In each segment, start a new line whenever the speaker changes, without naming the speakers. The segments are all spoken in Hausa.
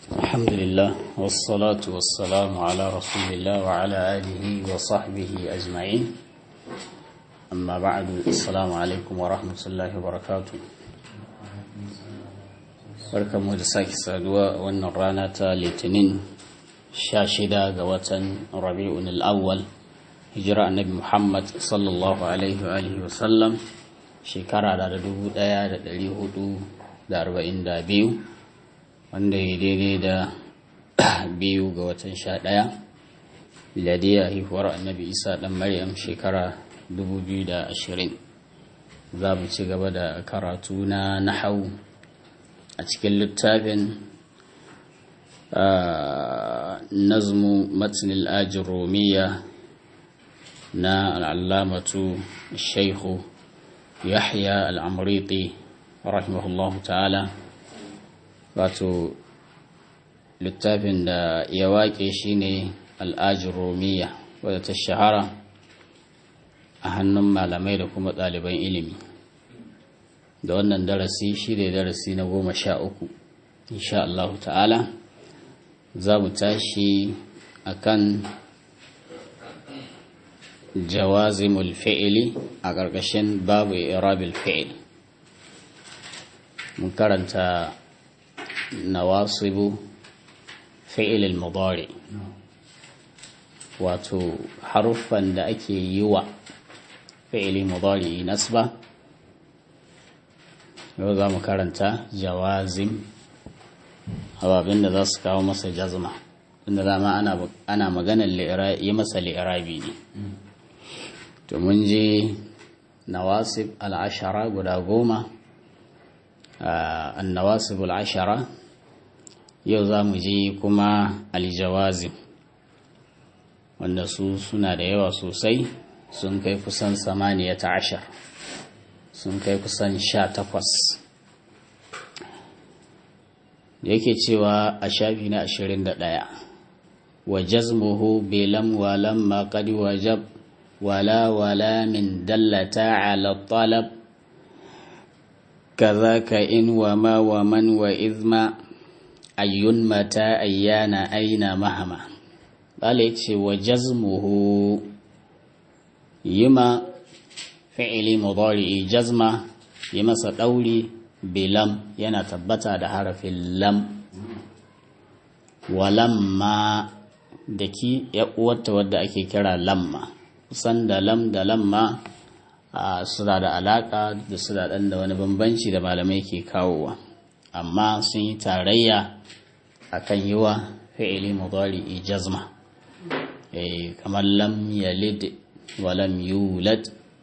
الحمد لله والصلاة والسلام على رسول الله وعلى آله وصحبه أجمعين أما بعد السلام عليكم ورحمة الله وبركاته barkan mu da sake saduwa a wannan rana ta litinin sha shida ga watan rabi'un al'awwal hijira annabi muhammad sallallahu alaihi wa alihi wa sallam shekara da dubu daya da dari hudu da arba'in da biyu wanda ya daidai da biyu ga watan sha daya miladiya haihuwar annabi isa dan maryam shekara dubu biyu da ashirin za mu ci gaba da karatu na nahau a cikin littafin nazmu matnil ajin romiya na al'allamatu shaikhu yahya al'amuriti rahimahullahu ta'ala wato littafin da ya waƙe shi ne al'ajin romiya wadda ta shahara a hannun malamai da kuma ɗaliban ilimi da wannan darasi shi ne darasi na goma sha uku insha Allah ta'ala za mu tashi a kan jawazimul fi'ili a ƙarƙashin babu irabil fi'il mun karanta nawasibu fi'ilil mudari wato haruffan da ake yi wa fi'ili mudari nasba yau za mu karanta jawazim ababin da za su kawo masa jazma inda dama ana maganar yi masa li'irabi ne to mun je nawasib al'ashara guda goma annawasib al'ashara yau za mu je kuma aljawazim wanda su suna da yawa sosai sun kai kusan samaniya ta ashar sun kai kusan sha takwas da yake cewa a shafi na ashirin da ɗaya wa jazmuhu belam walam ma qad wajab wala wala min dallata ala talab kazaka in wa ma wa man wa izma ayyun mata ayyana aina mahama bala yace wa jazmuhu yima fi'ili mudari'i jazma yi masa ɗauri bilam yana tabbata da harafin lam walamma da ki uwarta wadda ake kira lamma kusan da lam da lamma suna da alaka da su da ɗan da wani bambanci da malamai ke kawowa amma sun yi tarayya akan yi wa fi'ili mudari'i jazma kamar lam yalid wa lam yulad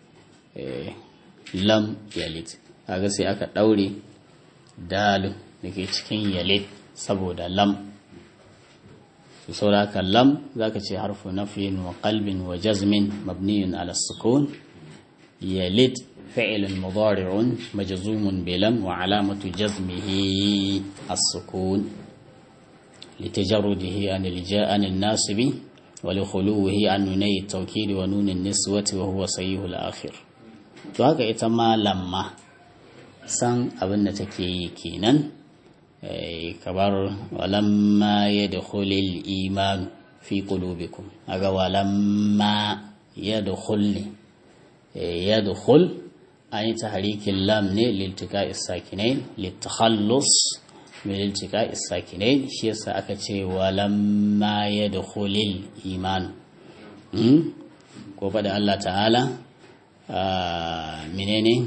lam yalid kaga sai aka ɗaure dalin da ke cikin yalid saboda lam su sauraka lam za ka ce harfu nafiyin wa qalbin wa jazmin mabniyun ala sukun yalid fi'ilun mudari'un majzumun bilam wa alamatu jazmihi as-sukun لتجرده عن الجاء عن الناصب ولخلوه عن نوني التوكيد ونون النسوة وهو صحيح الآخر to haka ita ma lamma san abin da take yi kenan kabar walamma ya da hulil imanu fi qulubikum aga walamma ya da hulli ya da hul an yi ta harikin lam ne liltika isakinai littakhallus mai liltika isakinai shi yasa aka ce walamma ya da hulil imanu ko faɗa Allah ta'ala menene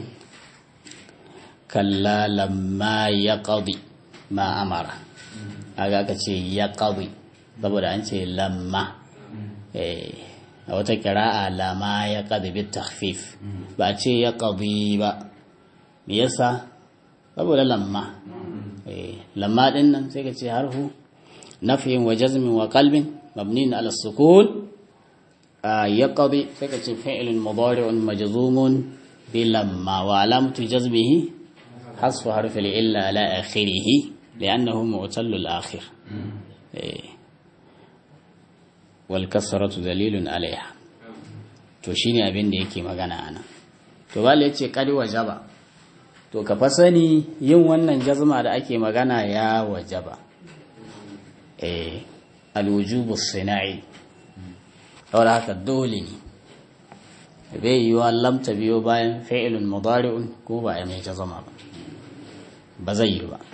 kalla lamma ya ƙaɗi ma amara aga aka ce ya ƙaɗi saboda an ce lamma a wata kira'a lama ya ƙaɗi bi takhfif ba a ce ya ƙaɗi ba me yasa saboda lamma lamma ɗin nan sai ka ce harfu nafiyin wa jazmin wa qalbin mabnin ala sukun يقضي فكرة فعل مضارع مجزوم بلما وعلامة جزمه حذف حرف العلة على آخره لأنه معتل الآخر والكسرة دليل عليها to shine abin da yake magana ana to bala yace kadi wajaba to ka fa sani yin wannan jazma da ake magana ya wajaba eh alwujubu sina'i saboda haka dole ne bai yi wa lamta biyo bayan fi'ilun mudari'un ko ba a mai jazama ba ba zai yi ba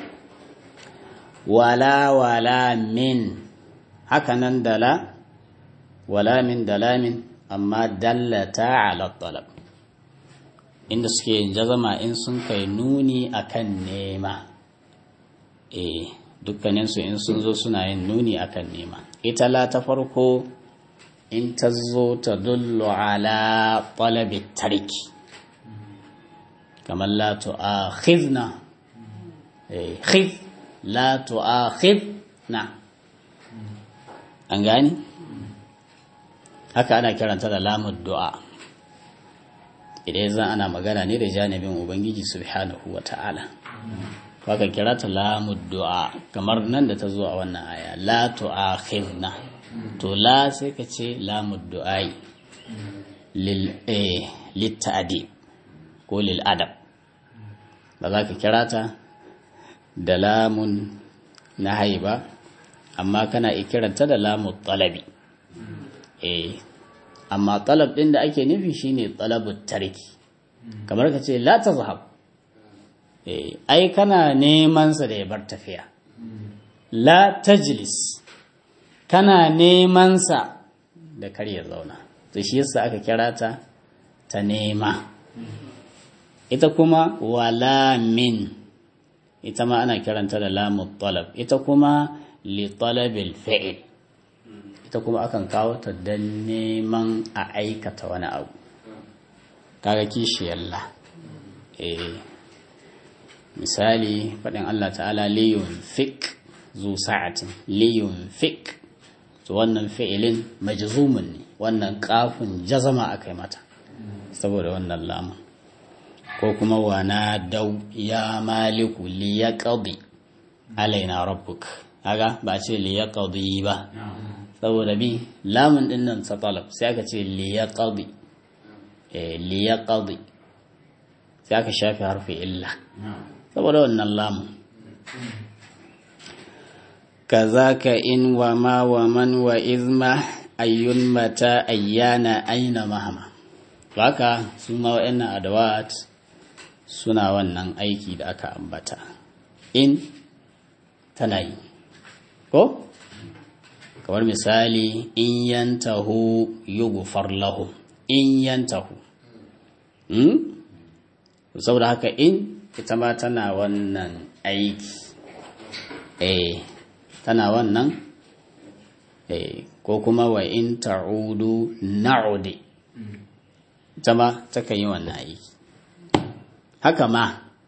wala wala min haka nan dala wala min dala min amma dallata ala talab inda suke yin jazama in sun kai nuni akan nema eh dukkaninsu in sun zo suna yin nuni akan nema ita la ta farko in ta zo ta dullu ala talabi tarki kamar la tu'akhidna eh khidh la tu'akhidna an gani haka ana kiranta da lamud du'a idan zan ana magana ne da janibin ubangiji subhanahu wa ta'ala baka kira ta lamud du'a kamar nan da ta zo a wannan aya la tu'akhidna to la sai ka ce lamud du'ai lil eh litta'dib ko lil adab ba za ka kira ta da lamun na haiba amma kana ikiranta da lamun talabi eh amma talab din da ake nufi shine talabut tarki kamar ka ce la tazhab eh ai kana neman sa da ya bar tafiya la tajlis kana neman sa da kar ya zauna to shi yasa aka kira ta ta nema ita kuma wala min ita ma ana kiranta da lamu talab ita kuma li talabil fi'il ita kuma akan kawo ta dan neman a aikata wani abu kaga kishiyar la eh misali faɗin Allah ta'ala liyun fik zu sa'atin liyun fik to wannan fi'ilin majzumun ne wannan kafin jazama akai mata saboda wannan lamun ko kuma wana dau ya maliku liyaqdi alaina rabbuk kaga ba ce liyaqdi ba saboda bi lamun din nan ta talab sai aka ce liyaqdi eh liyaqdi sai aka shafi harfi illa saboda wannan lamun kazaka in wa ma wa man wa izma ayyun mata ayyana aina mahama haka su ma wa'annan adawat suna wannan aiki da aka ambata in tana yi ko kamar misali in yantahu yughfar lahu in yantahu hmm? saboda haka in ita ma tana wannan aiki eh tana wannan eh ko kuma wa in ta'udu na'udi ita ma takan yi wannan aiki haka ma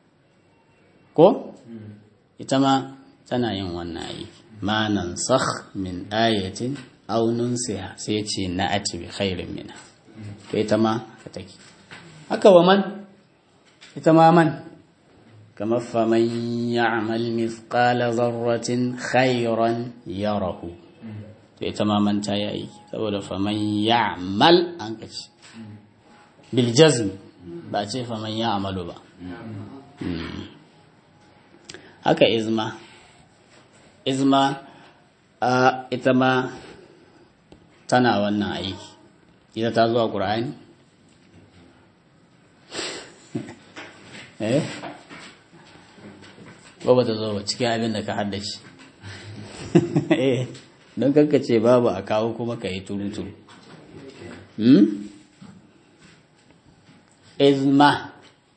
ko ita ma tana yin wannan aiki ma nan sakh min ayatin aw nunsiha sai ce na'ati bi khairin minha to ita ma haka take haka wa man ita ma man kamar faman ya'mal mithqala dharratin khairan yarahu to ita ma man ta yi aiki saboda faman ya'mal an kace bil jazm ba ce faman ya'malu ba haka izma izma a ita ma tana wannan aiki ita ta zuwa ƙura'ani eh ba ba ta zo ba cikin abin da ka haddace eh don ce babu a kawo kuma ka yi turu-turu izma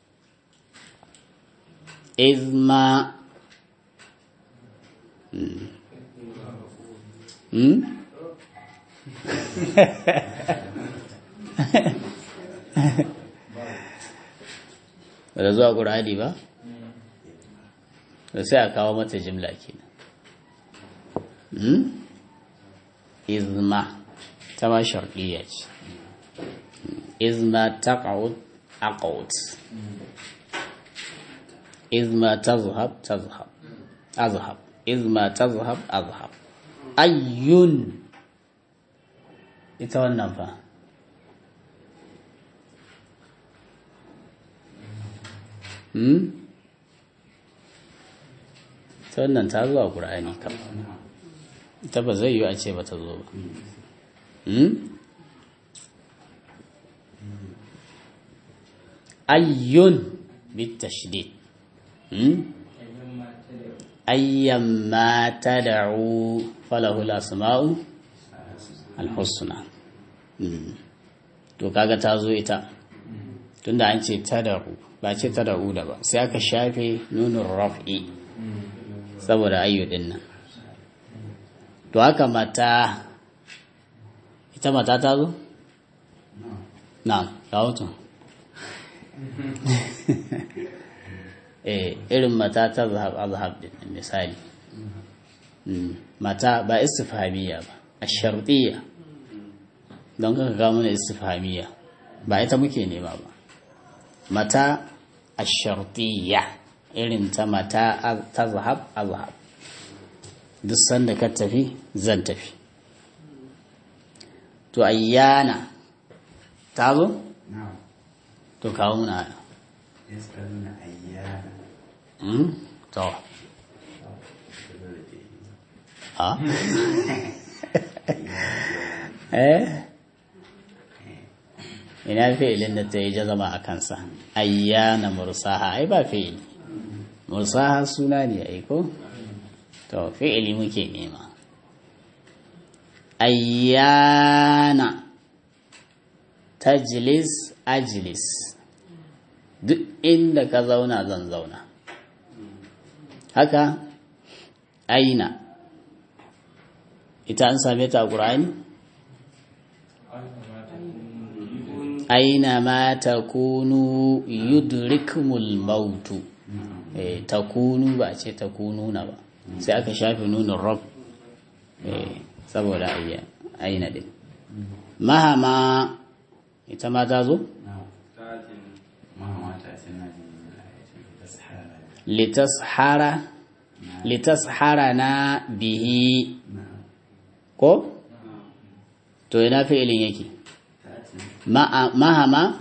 izma Hmm? da zuwa ƙur'ani ba? da sai a kawo mata jimla kenan hmm? izma ta ma sharɗiyya ce izma ta ƙa'ud a ƙa'ud izma ta zuhab ta zuhab azhab izma ta zuhab azhab ayyun ita wannan fa hmm? ta wannan ta zuwa ƙura'ani kam ita ba zai yi a ce ba ta zo ba hmm? ayyun bitashdid hmm? ayyamma tad'u falahu al-asma'u al-husna hmm. to kaga ta zo ita tunda an ce tad'u ba ce tad'u da ba sai aka shafe nunun raf'i saboda ayyu din nan to haka mata ita mata ta zo na rahoto eh irin mata ta zahab azhab din misali mata ba istifhamiya ba ash-shartiyya don kaka ga mana istifhamiya ba ita muke nema ba mata ash-shartiyya irin ta mata ta zahab azhab duk sanda ka tafi zan tafi to ayyana ta zo to kawo muna to ha eh ina fi'ilin da ta yi jazama a kansa ayyana mursaha ai ba fi'ili mursaha suna ne ai ko to fi'ili muke nema ayyana tajlis ajlis duk inda ka zauna zan zauna haka aina ita an same ta a ƙura'ani aina ma takunu yudrikmul mautu eh takunu ba ce takunu na ba sai aka shafe nunin rob eh saboda aina din mahama ita ma ta zo litashara litashara na bihi ko to ina fi'ilin yake mahama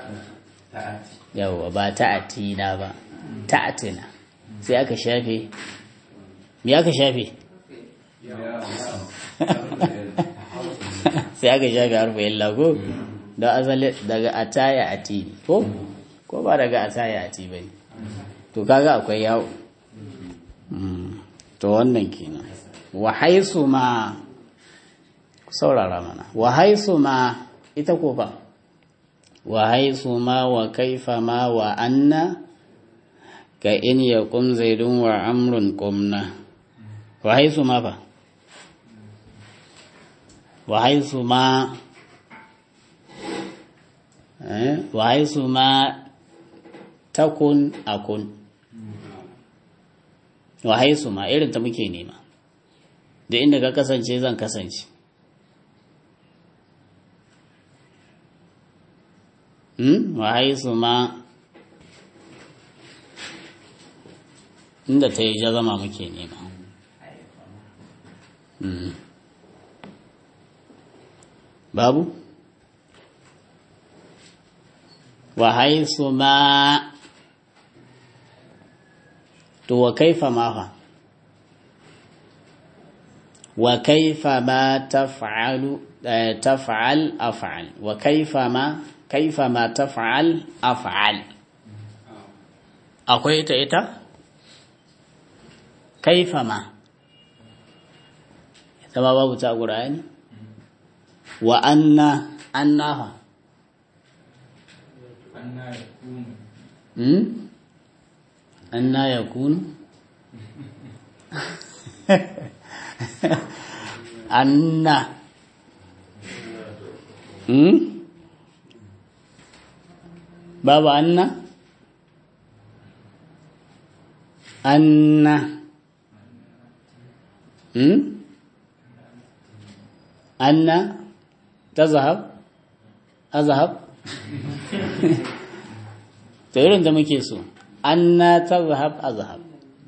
yawwa ba ta'atina ba ta'atina sai aka shafe me aka shafe sai aka shafe harfa illa ko don asali daga ataya ati ko ko ba daga ataya ati ba ne to kaga akwai yawo to wannan kenan wa haisu ma saurara mana wa haisu ma ita ko ba wa haisu ma wa kaifa ma wa anna ka in ya kum zaidun wa amrun kumna wa haisu ma ba wa haisu ma wa haisu ma takun akun wa haisu ma irin ta muke nema da inda ka kasance zan kasance wa haisu ma inda ta yi jazama muke nema babu wa haisu ma to wa kaifa ma fa wa kaifa ma taf'alu taf'al af'al wa kaifa ma kaifa ma taf'al af'al akwai ita ita kaifa ma ita ma babu ta qur'ani wa anna anna fa hmm anna yakunu anna hmm babu anna anna hmm anna tazhab azhab to irin da muke so anna tazhab azhab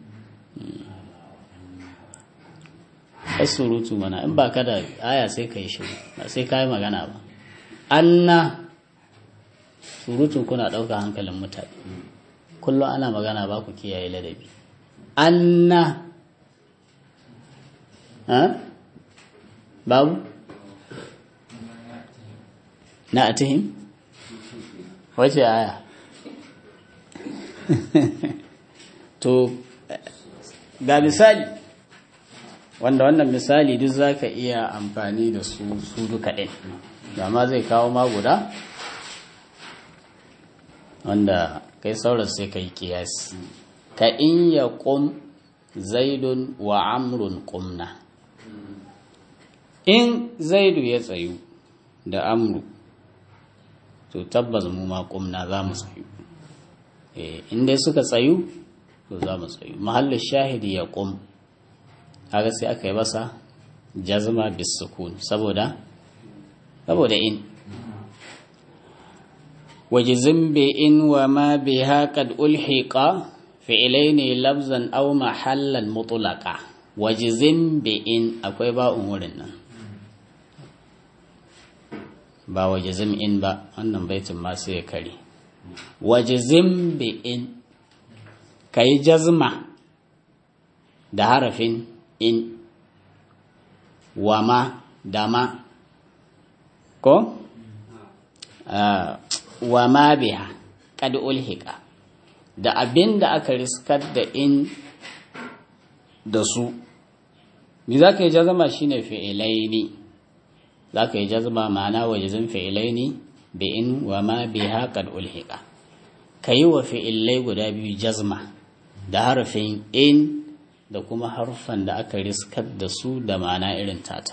surutu mana in ba ka da aya sai ka yi shiru ba sai ka yi magana ba anna surutun kuna ɗauka hankalin mutane kullum ana magana ba ku kiyaye ladabi anna babu na atihim wace aya to ga misali wanda wannan misali duk za ka iya amfani da su su duka ɗin ma zai kawo ma guda wanda kai sauran sai ka yi kiyasi ka in ya ƙum zaidun wa amrun ƙumna in zaidu ya tsayu da amru to tabbas mu ma ƙumna za mu tsayu in dai suka tsayu to za mu tsayu mahallin shahidi ya ƙum haka sai aka yi masa jazma bisukun saboda saboda in wajizin bi in wa ma biha qad ulhiqa fi'ilaini lafzan aw mahallan mutlaqa wajizin bi in akwai ba'un wurin nan ba wajizim in ba wannan baitin ma sai ya kare wajizim bi in kai jazma da harafin in wama dama ko wama biha kad ulhiqa da abin da aka riskar da in da su me za ka yi jazama shine fi'ilaini za ka yi jazama ma'ana wajizin fi'ilaini bi in wama biha kad ulhiqa ka yi wa fi'ilai guda biyu jazma da harafin in da kuma harfan da aka riskar da su da ma'ana irin tata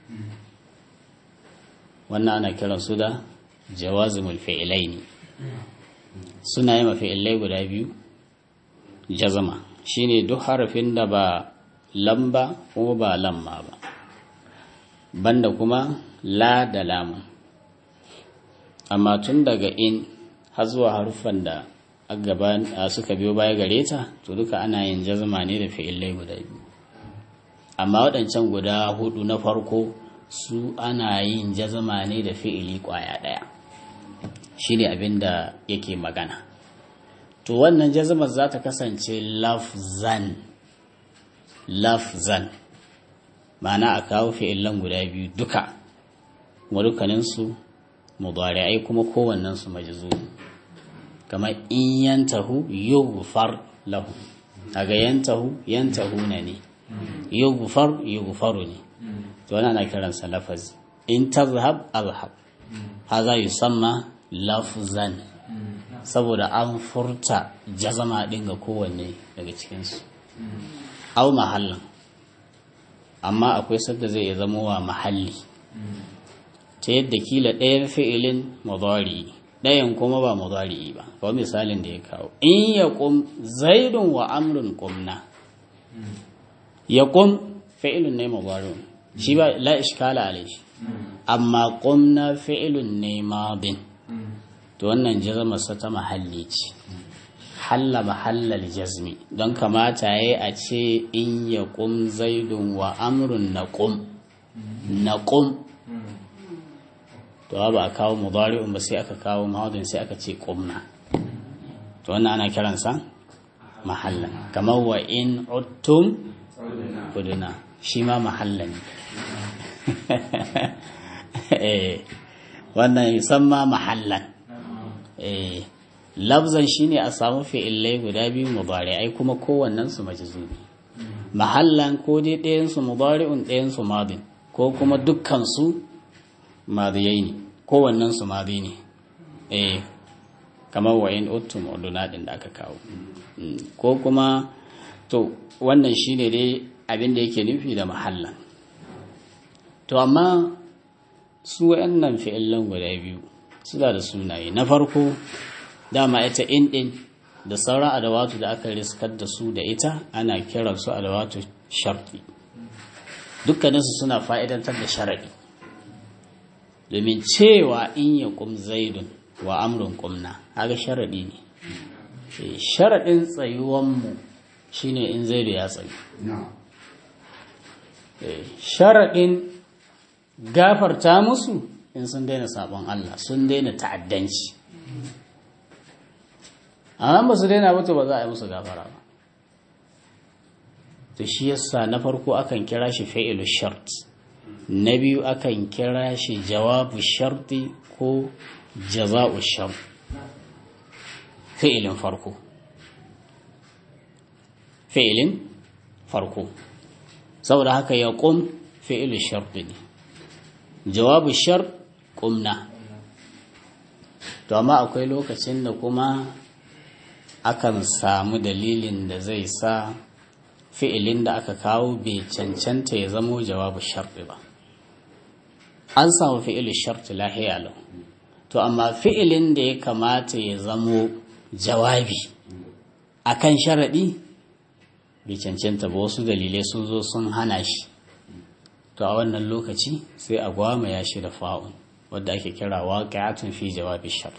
wannan ana kiran su da jawazimul fi'ilaini suna yi mafi'ilai guda biyu jazama shine duk harafin da ba lamba ko ba lamma ba banda kuma la da lamun amma tun daga in har zuwa harufan da suka biyo baya gare ta to duka ana yin jazma ne da fi'ilai guda biyu amma waɗancan guda hudu na farko su ana yin jazma ne da fi'ili ƙwaya ɗaya shi ne abin da yake magana to wannan jazmar za ta kasance lafzan lafzan ma'ana a kawo fi'ilan guda biyu duka wa dukkaninsu mudari'ai kuma kowannensu majzumi kamar in yantahu yughfar lahu daga yantahu yantahu na ne yughfar yughfaru ne to wannan ana kiransa lafazi in tazhab azhab haza yusamma lafzan saboda an furta jazama din ga kowanne daga cikinsu au mahallin amma akwai sadda zai zama wa mahalli ta yadda kila ɗayan fi'ilin mudari ɗayan kuma ba mudari ba kawai misalin da ya kawo in ya ƙum zaidun wa amrun ƙumna ya ƙum fi'ilun ne mudari shi ba la ishkala alaihi amma ƙumna fi'ilun ne madin to wannan jazamarsa ta mahalli ce halla mahallal jazmi don kamata ya a ce in ya ƙum zaidun wa amrun na ƙum na ƙum to ba a kawo mudari'un ba sai aka kawo mahadin sai aka ce ƙumna to wannan ana kiransa mahallan kamar wa in uttum uduna shi ma mahallan wannan yusamma mahallan labzan shine a samu fi'illai guda biyu mudari'ai kuma kowannen su majzumi mahallan ko dai ɗayan su mudari'un ɗayan su madin ko kuma dukkan su madiyai ne kowannen su madi ne eh kamar wa in uttum uduna din da aka kawo ko kuma to wannan shine dai abin da yake nufi da mahallan to amma su wayannan fi'illan guda biyu suna da sunaye na farko dama ita in din da sauran adawatu da aka riskar da su da ita ana kiran su adawatu sharti dukkaninsu suna fa'idantar da sharaɗi domin cewa in ya kum zaidun wa amrun kumna haka sharaɗi ne sharaɗin tsayuwanmu shine in zaidu ya tsayu sharaɗin gafarta musu in sun daina sabon Allah sun daina ta'addanci amma ba su daina mutu ba za a yi musu gafara ba to shi yasa na farko akan kira shi fa'ilu shart na biyu akan kira shi jawabu sharti ko jaza'u shart fi'ilin farko fi'ilin farko saboda haka ya ƙum fi'ilu sharti ne jawabu shart ƙumna to amma akwai lokacin da kuma akan samu dalilin da zai sa fi'ilin da aka kawo bai cancanta ya zamo jawabu sharti ba an samu fi'ilu sharti lahiya lau to amma fi'ilin da ya kamata ya zamo jawabi akan sharaɗi bai cancanta ba wasu dalilai sun zo sun hana shi to a wannan lokaci sai a gwamaya shi da fa'un wadda ake kira waƙi'atun fi jawabi shart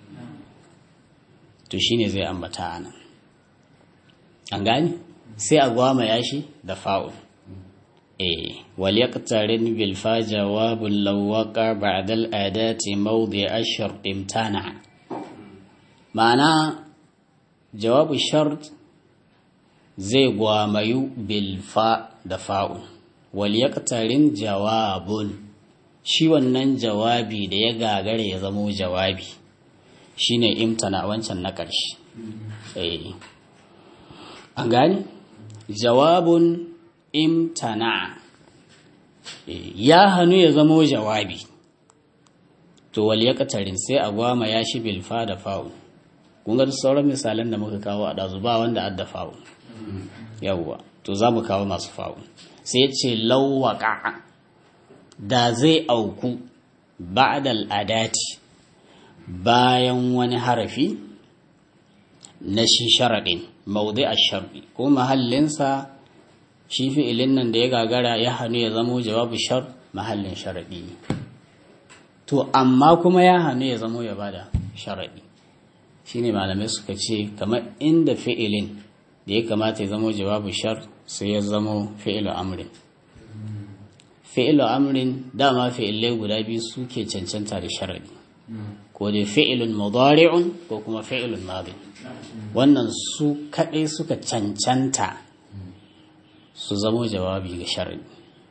to shine zai ambata anan an gani sai a gwamaya shi da fa'un eh wal yaqtarin bil fa jawabul lawaqa ba'da al adati mawdi ashar imtana ma'ana jawabu shart zai gwamayu bil fa da fa'un wal yaqtarin jawabun shi wannan jawabi da ya gagare ya zamo jawabi shine imtana wancan na ƙarshe eh an gani jawabun imtana ya hannu ya zamo jawabi to wal yaqtarin sai a gwama ya shi bil fa da fa'un kun ga sauran misalan da muka kawo a dazu ba wanda adda fa'un yawwa to za mu kawo masu fa'un sai ce lawwaka da zai auku ba'dal adati bayan wani harafi na shi sharaɗin maudai a sharɗi ko mahallinsa shi fi'ilin nan da ya gagara ya hannu ya zamo jawabu shar mahallin sharaɗi ne to amma kuma ya hannu ya zamo ya bada sharaɗi shine malamai suka ce kamar inda fi'ilin da ya kamata ya zamo jawabu shar sai ya zamo fi'ilu amrin fi'ilu amrin dama fi'ilai guda biyu suke cancanta da sharaɗi ko dai fi'ilun mudari'un ko kuma fi'ilun madin wannan su kaɗai suka cancanta su zamo jawabi ga sharaɗi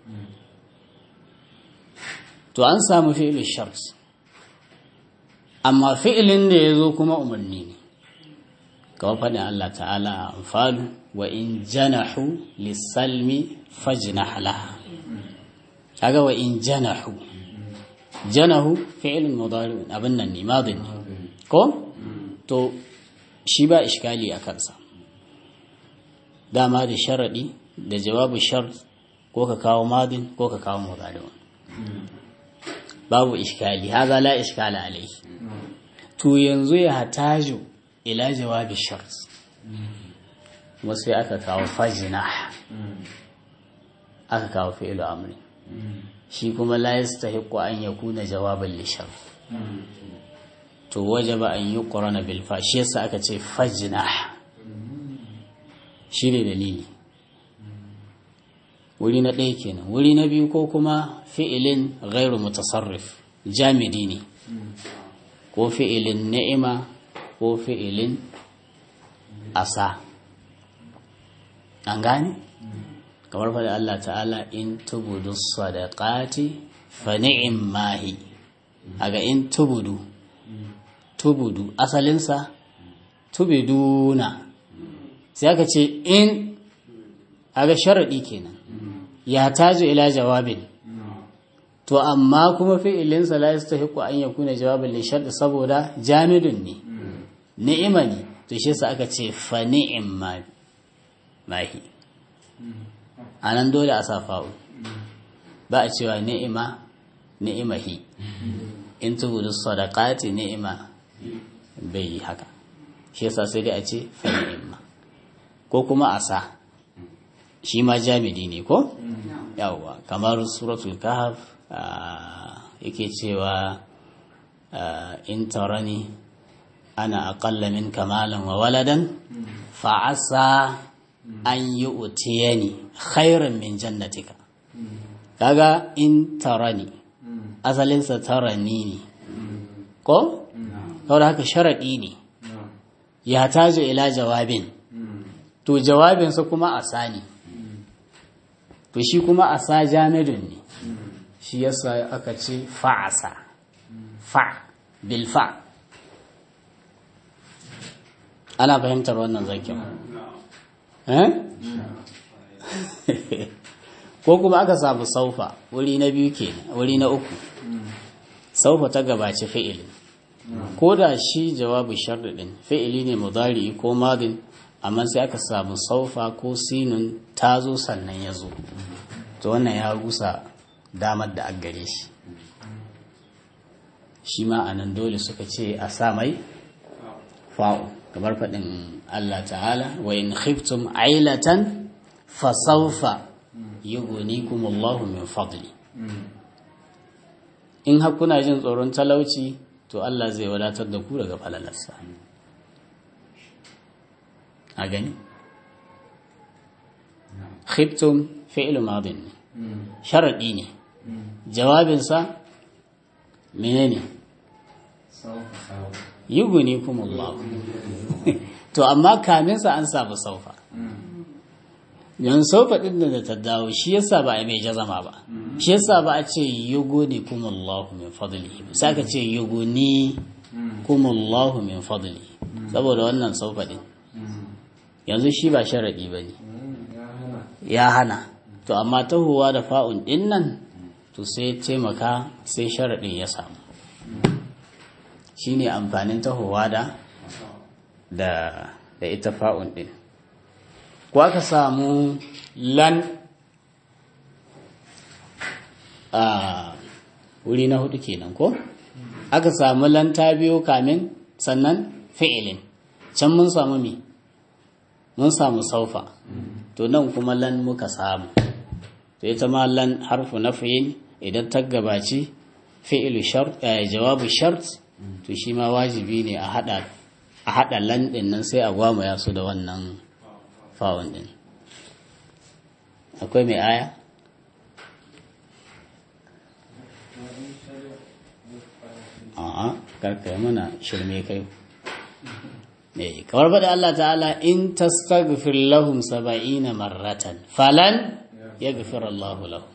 to an samu fi'ilun shart amma fi'ilin da ya zo kuma umarni ne kawai faɗin Allah ta'ala a amfalu wa in janahu lissalmi fajnah laha kaga wa in janahu janahu fi'ilun mudari abin nan ne madin ne ko to shi ba iskali a kansa dama da sharadi da jawabu shart ko ka kawo madin ko ka kawo mudari babu iskali haza la iskala alaihi to yanzu ya hataju ila jawabi shart kuma sai aka kawo fajina aka kawo fi'ilu amri shi kuma la yastahiqu an yakuna jawaban li shart to wajaba an yuqrana bil fa shi yasa aka ce fajna shi ne dalili wuri na ɗaya kenan wuri na biyu ko kuma fi'ilin ghairu mutasarrif jamidi ne ko fi'ilin ni'ima ko fi'ilin asa an gane kamar faɗi Allah ta'ala in tubudu sadaqati fa ni'im mahi aga in tubudu tubudu asalinsa tubiduna sai aka ce in aga sharaɗi kenan ya tajo ila jawabin to amma kuma fi'ilinsa la yastahiqu an yakuna jawabin li shart saboda jamidun ne ni'ima ne to shi yasa aka ce fa ni'im mahi anan dole a sa fa'u ba a cewa ni'ima ni'imahi in tubudu sadaqati ni'ima bai yi haka shi yasa sai dai a ce fa ni'ima ko kuma a sa shi ma jamidi ne ko yawwa kamar suratul kahf yake cewa in tarani ana aqalla min kamalan wa waladan fa asa an yi utiyani khairan min jannatika kaga in tarani asalinsa tarani ne ko saboda haka sharaɗi ne ya tajo ila jawabin to jawabinsa kuma asa ne to shi kuma asa jamidun ne shi yasa aka ce fa'asa fa bil fa ana fahimtar wannan zakin ko kuma aka samu saufa wuri na biyu ke wuri na uku saufa ta gabaci fi'ilin ko da shi jawabu sharɗin fi'ili ne mudari ko madin amma sai aka samu saufa ko sinun ta zo sannan ya zo to wannan ya rusa damar da gare shi shi ma a nan dole suka ce a sa mai fa'u kamar faɗin Allah ta'ala wa in khiftum ailatan fa sawfa yughnikum Allahu min fadli in har kuna jin tsoron talauci to Allah zai wadatar da ku daga falalarsa a gani khiftum fi'lu madin ne sharadi ne jawabinsa menene yughnikum Allah to amma kaminsa an samu saufa yan saufa din da ta dawo shi yasa ba a mai jazama ba shi yasa ba a ce yuguni kumullahu min fadli sai aka ce yuguni kumullahu min fadli saboda wannan saufa din yanzu shi ba sharadi ba ne ya hana to amma tahowa da fa'un din nan to sai taimaka sai sharadin ya samu shine amfanin tahowa da da ita fa'un din ko aka samu lan a wuri na hudu kenan ko aka samu lan ta biyo kamin sannan fi'ilin can mun samu mi mun samu saufa to nan kuma lan muka samu to ita ma lan harfu nafiyin idan ta gabaci fi'ilu shart jawabu shart to shi ma wajibi ne a hada a hada lan din nan sai a gwamaya su da wannan fawon din akwai mai aya a'a karkai mana shirme kai ne kawar bada Allah ta'ala in tastaghfir lahum saba'ina marratan falan yaghfir Allahu lahum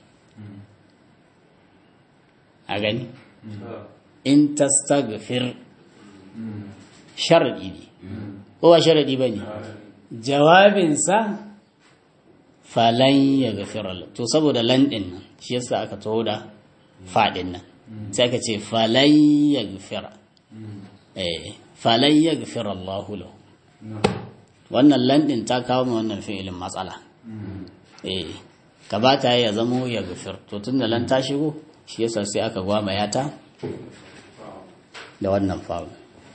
a gani in tastaghfir sharadi ne ko ba sharadi bane jawabinsa falan ya gafira to saboda landin nan shi yasa aka taho da fadin nan sai aka ce falan ya gafira eh falan ya gafira Allah lahu wannan landin ta kawo mu wannan fi'ilin matsala eh kabata ya zamo ya gafir to tunda lan ta shigo shi yasa sai aka gwama yata da wannan fa'ul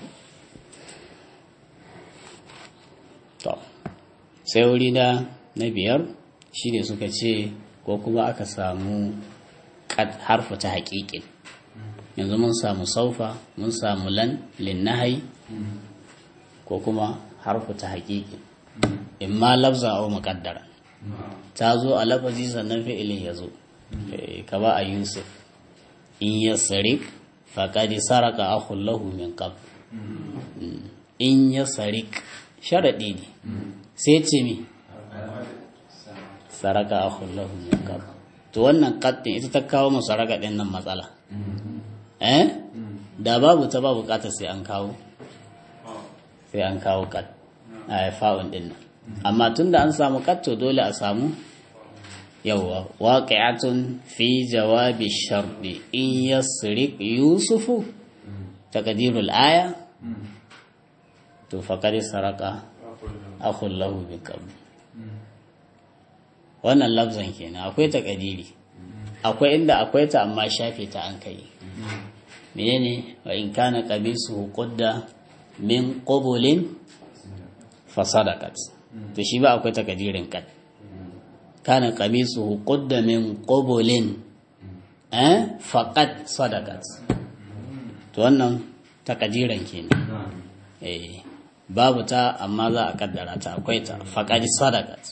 to sai wuri na na biyar shi ne suka ce ko kuma aka samu harfa ta haƙiƙin yanzu mun samu saufa mun samu lan linnahai ko kuma harfa ta haƙiƙin in ma lafza au muƙaddara ta zo a lafazi sannan fi'ilin ya zo ka ba a yusuf in ya sarik faƙadi saraka akhun lahu min qab in ya sarik sharaɗi ne sai ce mi saraka akhun lahu min qab to wannan qaddin ita ta kawo mu saraka din nan matsala eh da babu ta ba bukatar sai an kawo sai an kawo qad a fa'un din nan amma tunda an samu qad to dole a samu yawwa waqi'atun fi jawabi sharɗi in yasriq yusufu taqdirul aya to faqad saraka akhun lahu bi qabl wannan lafzan kenan akwai ta kadiri akwai inda akwai ta amma shafe ta an kai menene wa in kana qamisu qudda min qubulin fa sadaqat to shi ba akwai ta kadirin kad kana qamisu qudda min qubulin eh faqad sadaqat to wannan takadiran kenan eh babu ta amma za a kaddara ta akwai ta faqad sadaqat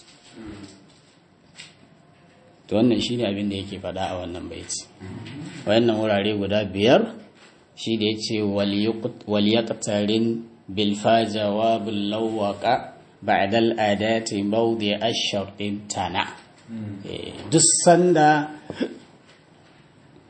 to wannan shine abin da yake faɗa a wannan baiti wayannan wurare guda biyar shi da yace wal yaqtarin bil fa jawabul lawaqa ba'da al adati mawdi ash-shart tana duk sanda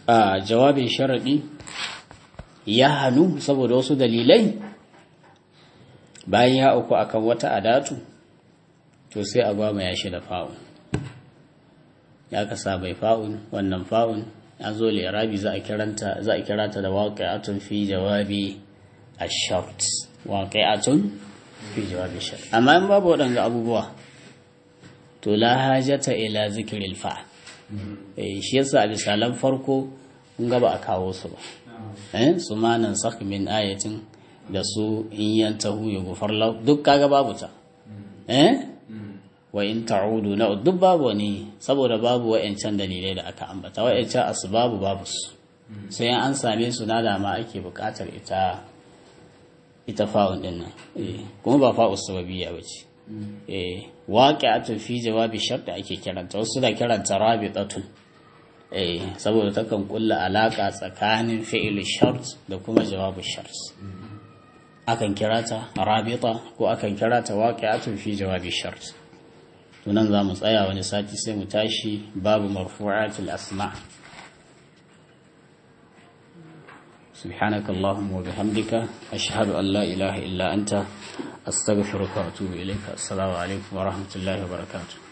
a jawabin sharaɗi ya hannu saboda wasu dalilai bayan ya uku akan wata adatu to sai a gwama ya shi da fa'un ya kasa bai fa'un wannan fa'un ya zo lirabi za a kiranta za a kirata da waqi'atun fi jawabi ash-shart waqi'atun fi jawabi ash-shart amma in babu waɗanga abubuwa to la hajata ila zikril fa'il eh shi yasa a misalan farko kun ga ba a kawo su ba eh su manan sak min ayatin da su in yantahu yughfar lahu duk kaga babu ta eh wa in ta'udu na duk babu ne saboda babu wa'ancan dalilai da aka ambata wa'ancan asbabu babu su sai an same su na dama ake bukatar ita ita fa'un din nan kuma ba fa'u sababiyya bace eh waqi'atun fi jawabi shart ake kiranta wasu da kiranta rabitatun eh saboda takan kulla alaka tsakanin fi'il shart da kuma jawabu shart akan kirata rabita ko akan kirata waqi'atun fi jawabi shart tunan za mu tsaya wani sati sai mu tashi babu marfu'atul asma سبحانك اللهم وبحمدك أشهد أن لا إله إلا أنت أستغفرك وأتوب إليك السلام عليكم ورحمة الله وبركاته